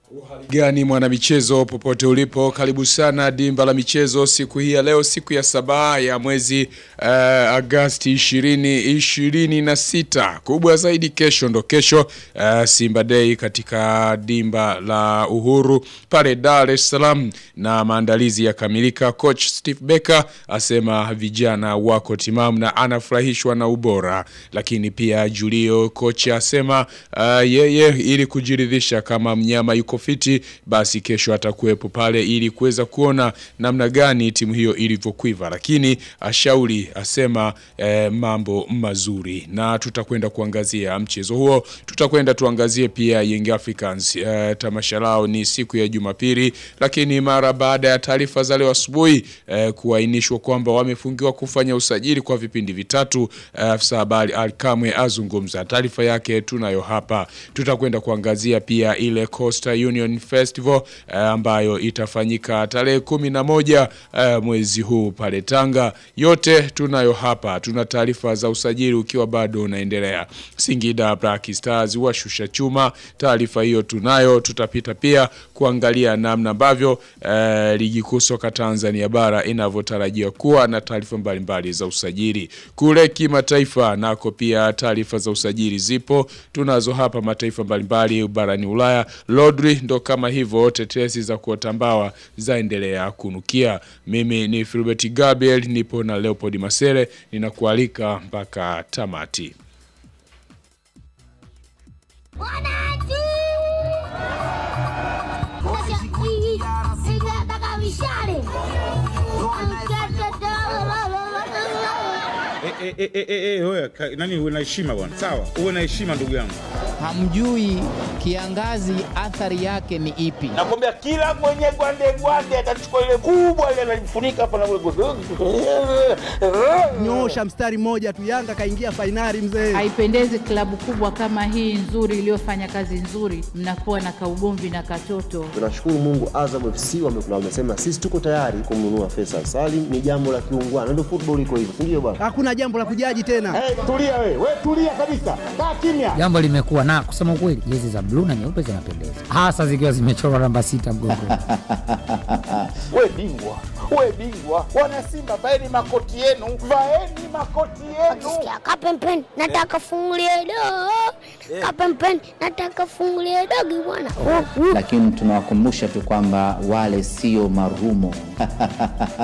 gani mwanamichezo popote ulipo, karibu sana dimba la michezo siku hii ya leo, siku ya saba ya mwezi uh, Agasti ishirini ishirini na sita. Kubwa zaidi kesho ndo kesho uh, Simba Day katika dimba la Uhuru pale Dar es Salaam, na maandalizi yakamilika. Coach Steve Becker asema vijana wako timamu na anafurahishwa na ubora, lakini pia Julio kocha asema uh, yeye ili kujiridhisha kama mnyama yuko fiti basi kesho atakuwepo pale ili kuweza kuona namna gani timu hiyo ilivyokwiva, lakini ashauri asema eh, mambo mazuri, na tutakwenda kuangazia mchezo huo. Tutakwenda tuangazie pia Young Africans eh, tamasha lao ni siku ya Jumapili, lakini mara baada ya taarifa za leo asubuhi eh, kuainishwa kwamba wamefungiwa kufanya usajili kwa vipindi vitatu, afisa habari Alkamwe azungumza. Taarifa yake tunayo hapa. Tutakwenda kuangazia pia ile Coastal Union Festival eh, ambayo itafanyika tarehe kumi na moja eh, mwezi huu pale Tanga. Yote tunayo hapa. Tuna taarifa za usajili ukiwa bado unaendelea. Singida Black Stars washusha chuma, taarifa hiyo tunayo. Tutapita pia kuangalia namna ambavyo eh, ligi kuu soka Tanzania bara inavyotarajiwa kuwa na taarifa mbalimbali za usajili. Kule kimataifa nako pia taarifa za usajili zipo, tunazo hapa mataifa mbalimbali barani Ulaya. Rodri ndo kama hivyo, tetesi za kuotambawa zaendelea kunukia. Mimi ni Filbert Gabriel, nipo na Leopold Masere, ninakualika mpaka tamati. Eh, eh, eh, eh, eh, wewe, ka- nani uwe na heshima bwana, sawa, uwe na heshima ndugu yangu. Hamjui kiangazi athari yake ni ipi? Nakwambia kila mwenye gwande gwande atachukua ile kubwa ile analifunika hapa na Nyoosha mstari mmoja tu, Yanga kaingia fainali mzee. Haipendezi klabu kubwa kama hii nzuri iliyofanya kazi nzuri, mnakuwa na kaugomvi na katoto. Tunashukuru Mungu, Azam FC wame- wamesema sisi tuko tayari kumnunua Faisal Salim. Ni jambo la kiungwana, ndio football iko hivyo, si ndio bwana? Hakuna jambo la kujaji tena. Eh, tulia wewe, wewe tulia kabisa. Kaa kimya. Jambo limekuwa na kusema ukweli, jezi za bluu na nyeupe zinapendeza, hasa zikiwa zimechorwa namba sita mgongoni. Wewe bingwa. Wewe bingwa. Wana Simba vaeni makoti yenu. Vaeni makoti yenu. Kapempeni, nataka fungulie dogo. Kapempeni, nataka fungulie dogo bwana. lakini tunawakumbusha tu kwamba wale sio marumo